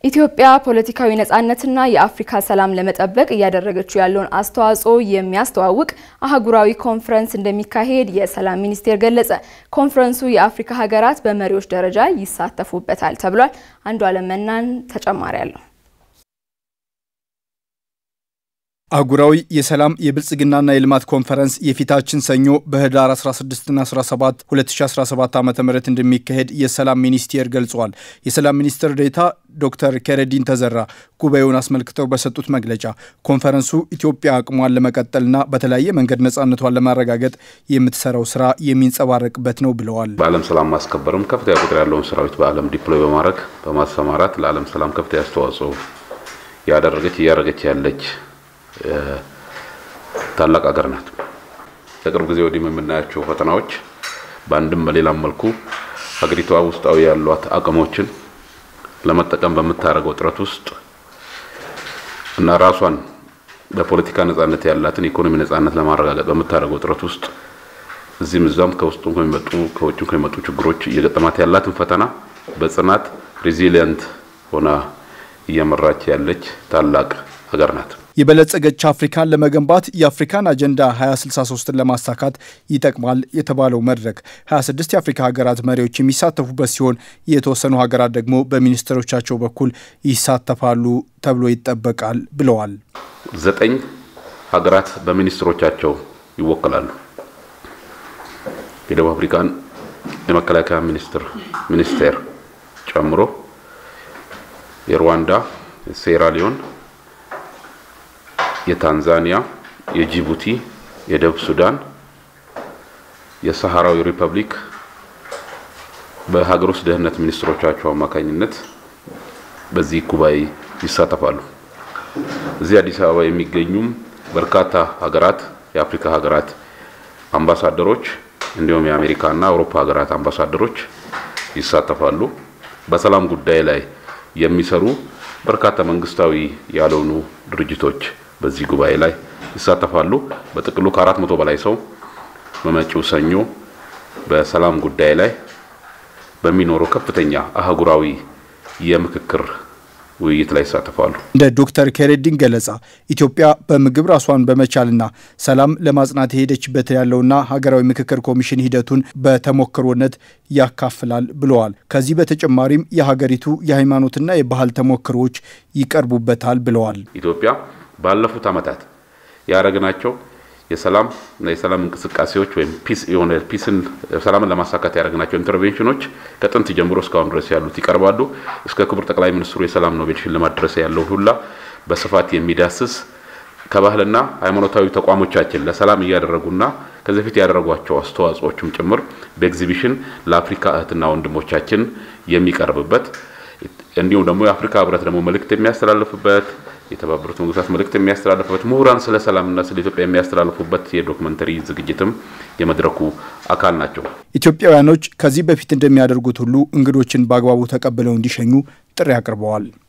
ኢትዮጵያ ፖለቲካዊ ነጻነትና የአፍሪካ ሰላም ለመጠበቅ እያደረገችው ያለውን አስተዋጽኦ የሚያስተዋውቅ አህጉራዊ ኮንፈረንስ እንደሚካሄድ የሰላም ሚኒስቴር ገለጸ። ኮንፈረንሱ የአፍሪካ ሀገራት በመሪዎች ደረጃ ይሳተፉበታል ተብሏል። አንዱ አለም መናን ተጨማሪ አለው። አህጉራዊ የሰላም የብልጽግናና የልማት ኮንፈረንስ የፊታችን ሰኞ በህዳር 16ና 17 2017 ዓ ም እንደሚካሄድ የሰላም ሚኒስቴር ገልጿል። የሰላም ሚኒስትር ዴኤታ ዶክተር ከረዲን ተዘራ ጉባኤውን አስመልክተው በሰጡት መግለጫ ኮንፈረንሱ ኢትዮጵያ አቅሟን ለመቀጠልና በተለያየ መንገድ ነጻነቷን ለማረጋገጥ የምትሰራው ስራ የሚንጸባረቅበት ነው ብለዋል። በዓለም ሰላም ማስከበርም ከፍተኛ ቁጥር ያለውን ሰራዊት በዓለም ዲፕሎይ በማድረግ በማሰማራት ለዓለም ሰላም ከፍተኛ አስተዋጽኦ ያደረገች እያደረገች ያለች ታላቅ ሀገር ናት። ከቅርብ ጊዜ ወዲህ የምናያቸው ፈተናዎች በአንድም በሌላም መልኩ ሀገሪቷ ውስጣዊ ያሏት አቅሞችን ለመጠቀም በምታደርገው ጥረት ውስጥ እና ራሷን በፖለቲካ ነጻነት ያላትን ኢኮኖሚ ነጻነት ለማረጋገጥ በምታደርገው ጥረት ውስጥ እዚህም እዛም ከውስጡም ከሚመጡ ከውጭም ከሚመጡ ችግሮች እየገጠማት ያላትን ፈተና በጽናት ሪዚሊየንት ሆና እየመራች ያለች ታላቅ ሀገር ናት። የበለጸገች አፍሪካን ለመገንባት የአፍሪካን አጀንዳ 2063ን ለማሳካት ይጠቅማል የተባለው መድረክ 26 የአፍሪካ ሀገራት መሪዎች የሚሳተፉበት ሲሆን የተወሰኑ ሀገራት ደግሞ በሚኒስትሮቻቸው በኩል ይሳተፋሉ ተብሎ ይጠበቃል ብለዋል። ዘጠኝ ሀገራት በሚኒስትሮቻቸው ይወከላሉ። የደቡብ አፍሪካን የመከላከያ ሚኒስትር ሚኒስቴር ጨምሮ የሩዋንዳ፣ የሴራሊዮን የታንዛኒያ፣ የጂቡቲ፣ የደቡብ ሱዳን፣ የሰሃራዊ ሪፐብሊክ በሀገር ውስጥ ደህንነት ሚኒስትሮቻቸው አማካኝነት በዚህ ጉባኤ ይሳተፋሉ። እዚህ አዲስ አበባ የሚገኙም በርካታ ሀገራት የአፍሪካ ሀገራት አምባሳደሮች እንዲሁም የአሜሪካና አውሮፓ ሀገራት አምባሳደሮች ይሳተፋሉ። በሰላም ጉዳይ ላይ የሚሰሩ በርካታ መንግስታዊ ያልሆኑ ድርጅቶች በዚህ ጉባኤ ላይ ይሳተፋሉ። በጥቅሉ ከአራት መቶ በላይ ሰው በመጪው ሰኞ በሰላም ጉዳይ ላይ በሚኖረው ከፍተኛ አህጉራዊ የምክክር ውይይት ላይ ይሳተፋሉ። እንደ ዶክተር ከሬዲን ገለጻ ኢትዮጵያ በምግብ ራሷን በመቻልና ሰላም ለማጽናት የሄደችበት ያለውና ሀገራዊ ምክክር ኮሚሽን ሂደቱን በተሞክሮነት ያካፍላል ብለዋል። ከዚህ በተጨማሪም የሀገሪቱ የሃይማኖትና የባህል ተሞክሮዎች ይቀርቡበታል ብለዋል። ኢትዮጵያ ባለፉት ዓመታት ያደረግናቸው የሰላም እና የሰላም እንቅስቃሴዎች ወይም ፒስ የሆነ ፒስን ሰላምን ለማሳካት ያደረግናቸው ኢንተርቬንሽኖች ከጥንት ጀምሮ እስካሁን ድረስ ያሉት ይቀርባሉ። እስከ ክቡር ጠቅላይ ሚኒስትሩ የሰላም ኖቤል ሽልማት ድረስ ያለው ሁላ በስፋት የሚዳስስ ከባህልና ሃይማኖታዊ ተቋሞቻችን ለሰላም እያደረጉና ከዚህ በፊት ያደረጓቸው አስተዋጽኦችም ጭምር በኤግዚቢሽን ለአፍሪካ እህትና ወንድሞቻችን የሚቀርብበት እንዲሁም ደግሞ የአፍሪካ ህብረት ደግሞ መልእክት የሚያስተላልፍበት የተባበሩት መንግስታት መልእክት የሚያስተላልፉበት ምሁራን ስለ ሰላምና ስለ ኢትዮጵያ የሚያስተላልፉበት የዶክመንተሪ ዝግጅትም የመድረኩ አካል ናቸው። ኢትዮጵያውያኖች ከዚህ በፊት እንደሚያደርጉት ሁሉ እንግዶችን በአግባቡ ተቀብለው እንዲሸኙ ጥሪ አቅርበዋል።